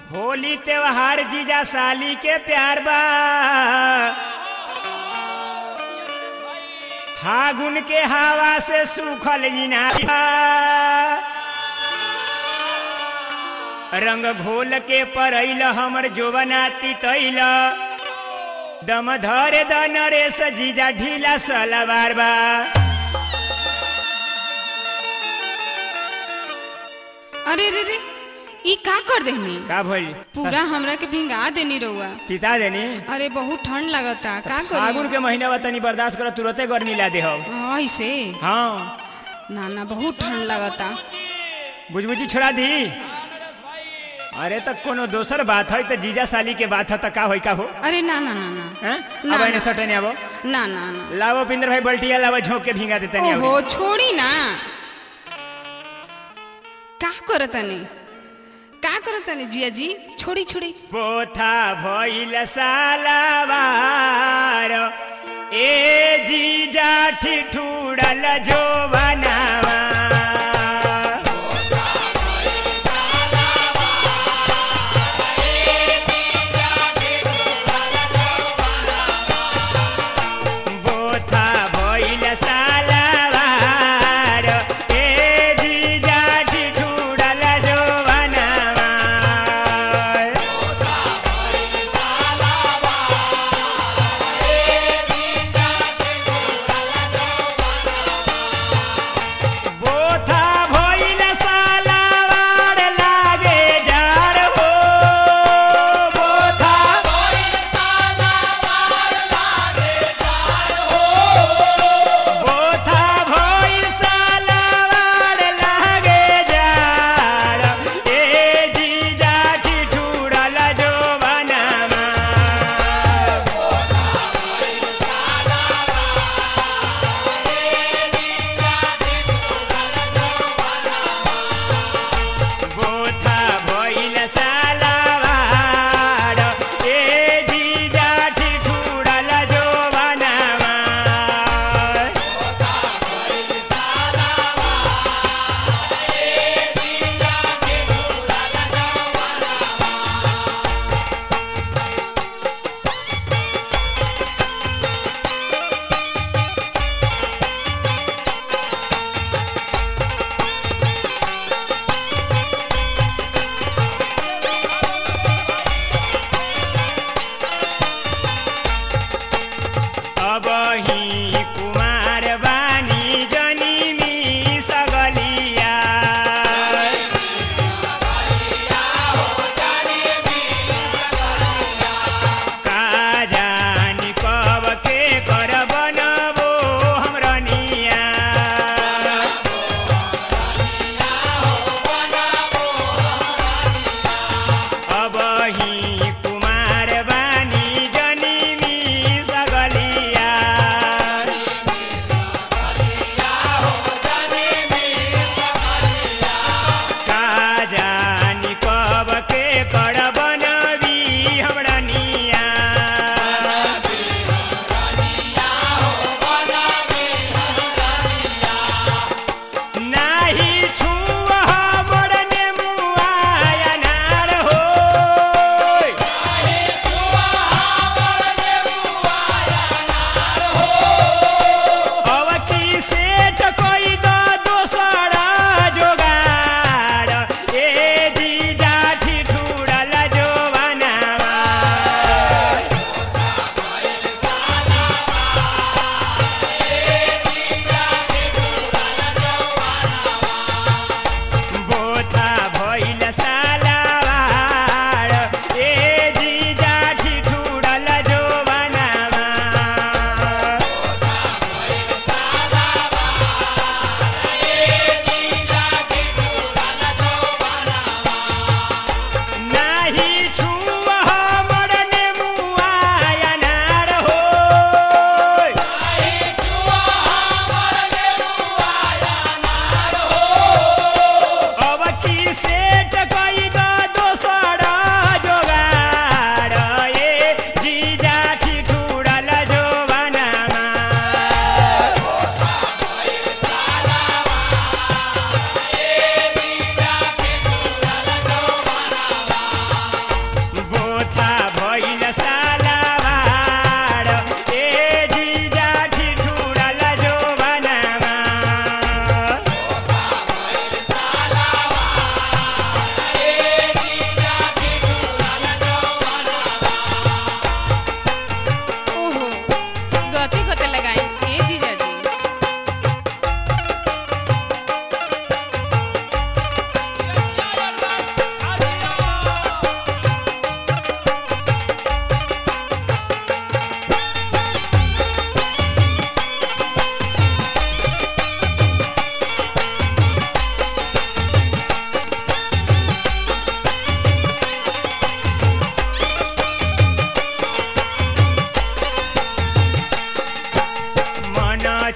होली त्योहार जीजा साली के प्यार बा फागुन के हवा से सूखल इनार रंग घोल के परैल हमर जोवनाती तैल दम धरे द नरेश जीजा ढीला सलवार बा अरे रे रे ई का कर देनी का भइल पूरा हमरा के भिंगा देनी रउआ तिता देनी अरे बहुत ठंड लगता का फागुन करी के महीना बा तनी बर्दाश्त कर तुरते गर्मी ला दे हम हाँ, ऐसे हाँ ना ना बहुत ठंड लगता बुझबुझी छोड़ा दी अरे तो कोनो दोसर बात है तो जीजा साली के बात है तो का होई का हो अरे ना ना ना ना हैं? ना, अब एने ना। सटे नहीं आबो ना ना ना लावो पिंदर भाई बल्टिया लावो झोंक के भींगा देते नहीं ओहो छोड़ी ना का करतनी का करतनी जिया जी छोड़ी छोड़ी पोथा भइल सालावार ए जीजा ठिठुरल जो बनावा बोथा भइल सालावार ए जीजा ठिठुरल जो बनावा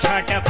छट